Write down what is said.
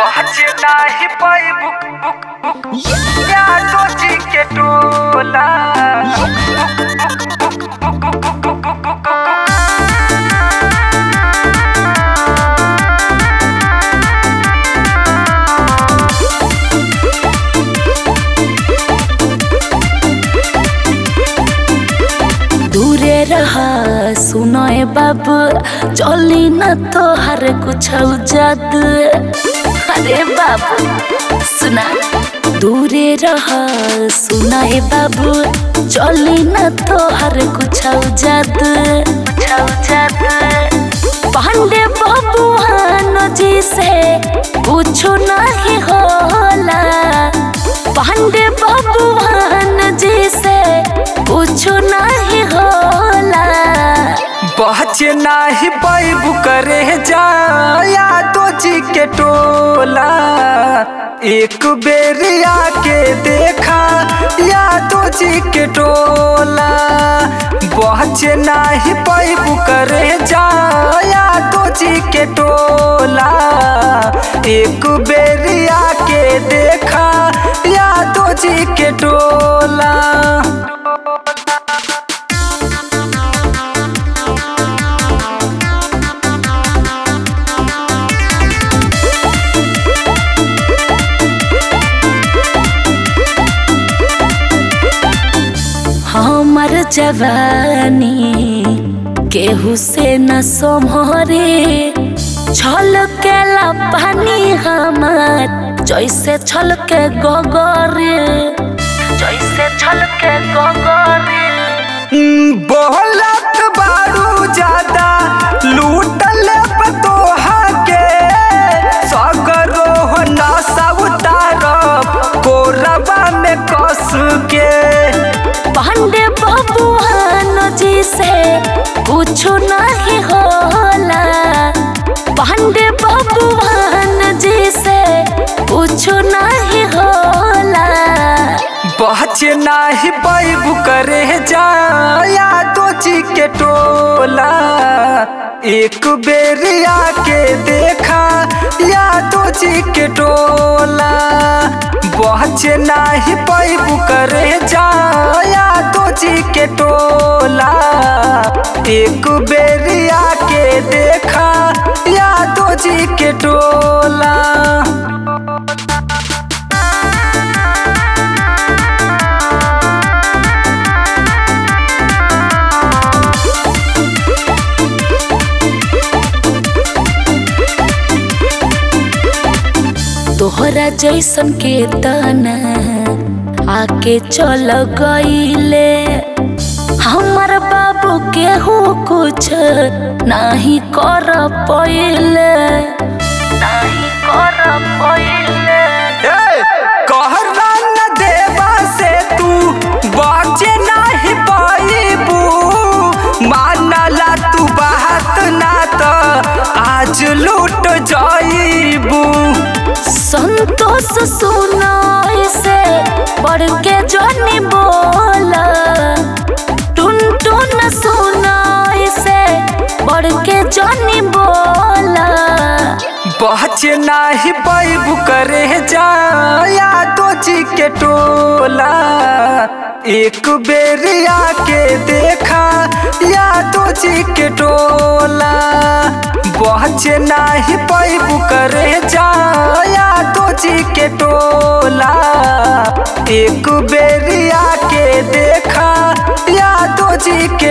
पहुँच नाही पाई बुक बुक बुक यादो जी के टोला दूरे रहा सुनोए बाबू चली न तो हर कुछ जाद अरे बाबू सुना दूरे रहा सुनाए बाबू चली न तो हर कुछ जाद पांडे बाबू हानो जी से कुछ नहीं होला पांडे बाबू हान जी से कुछ नहीं होला पहुँच नाही पाई करे जा यादो जी के टोला एक बेरिया के देखा यादो जी के टोला पहुँच नाही पाई करे जा यादो जी के टोला एक बेरिया के देखा यादो जी के टोला हमर जवानी केहू से न सोमरे छल के पानी हमार जैसे छल के गोगरे जैसे छल के गोगरे बोलत बारू ज्यादा लूटल पतोहा के सगरो नशा उतारब कोरबा में कस के पांडे बाबू हानो जी से कुछ नहीं होला पांडे बाबू हान जी से कुछ नहीं होला बच नाही बैबू करे जा यादो जी के टोला एक बेरिया के देखा यादो जी के टोला बच नाही बैबू करे जा यादो जी के टोला एक बेरिया के देखा यादो जी के टोला तोहरा जैसन के तना आके चल गईले हमर बाबू केहू कुछ नहीं कर पइले नहीं कर पइले कहरा न देवा से तू बचे नहीं पाईबू मानला तू बात ना तो आज लूट जाईबू संतोष सुनाई से बढ़ के जोनी बोला टुन टुन सुनाई से बढ़ के जोनी बोला बच नहीं बैबू करे जा यादो जी के टोला एक बेरिया के देखा यादो जी के टोला बच नहीं बैबू करे जा यादो जी के टोला एक बेरिया के देखा यादो जी के